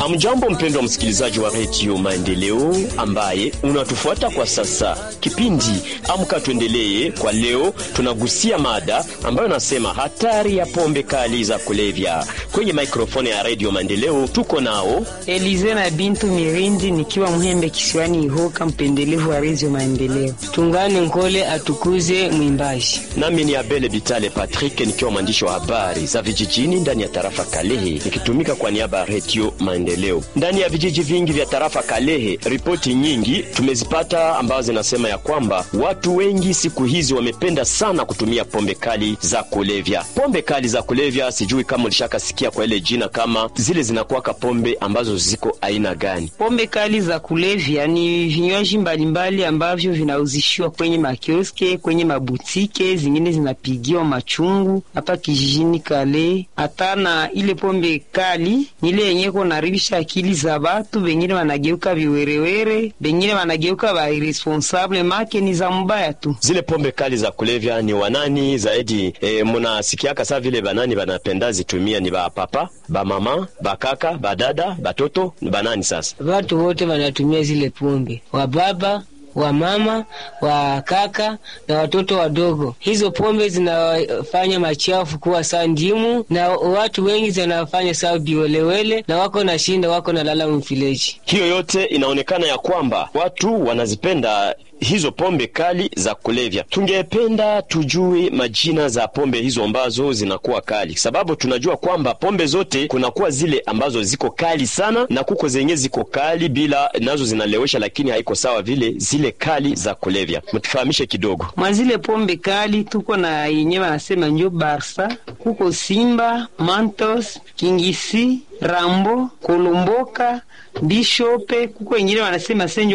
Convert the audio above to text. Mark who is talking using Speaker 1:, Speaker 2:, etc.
Speaker 1: Amjambo mpendwa msikilizaji wa redio Maendeleo ambaye unatufuata kwa sasa. Kipindi Amka Tuendelee kwa leo tunagusia mada ambayo nasema hatari ya pombe kali za kulevya. Kwenye mikrofoni ya redio Maendeleo tuko nao
Speaker 2: Elize na Bintu Mirindi, nikiwa Mhembe kisiwani Ihoka, mpendelevu wa redio Maendeleo. Tungane Nkole atukuze mwimbaji.
Speaker 1: nami ni Abele Bitale Patrick nikiwa mwandishi wa habari za vijijini ndani ya tarafa Kalehe nikitumika kwa niaba ya redio Maendeleo. Ndani ya vijiji vingi vya tarafa Kalehe, ripoti nyingi tumezipata ambazo zinasema ya kwamba watu wengi siku hizi wamependa sana kutumia pombe kali za kulevya. Pombe kali za kulevya, sijui kama ulishakasikia kwa ile jina, kama zile zinakuwaka pombe ambazo ziko aina gani?
Speaker 2: Pombe kali za kulevya ni vinywaji mbalimbali ambavyo vinauzishiwa kwenye makioske, kwenye mabutike, zingine zinapigiwa machungu hapa kijijini Kale. Hata na ile pombe kali ni ile yenye kunaribisha akili za batu, bengine wanageuka viwerewere, bengine wanageuka ba irresponsable, make ni za mbaya tu.
Speaker 1: Zile pombe kali za kulevya ni wanani zaidi? E, munasikiaka saa vile banani banapenda zitumia ni bapapa, bamama, bakaka, badada, batoto, ni banani sasa?
Speaker 3: Watu wote wanatumia zile pombe, wababa wa mama wa kaka na watoto wadogo. Hizo pombe zinafanya machafu kuwa saa ndimu, na watu wengi zinafanya saa biwelewele, na wako na shinda, wako na lala mfileji.
Speaker 1: Hiyo yote inaonekana ya kwamba watu wanazipenda hizo pombe kali za kulevya. Tungependa tujue majina za pombe hizo ambazo zinakuwa kali, sababu tunajua kwamba pombe zote kunakuwa zile ambazo ziko kali sana na kuko zenye ziko kali bila nazo zinalewesha, lakini haiko sawa vile zile kali za kulevya. Mtufahamishe kidogo.
Speaker 2: Mwa zile pombe kali tuko na yenye wanasema njo Barsa, kuko Simba, Mantos, Kingisi, Rambo, Kolomboka, Bishope, kuko wengine wanasema senjo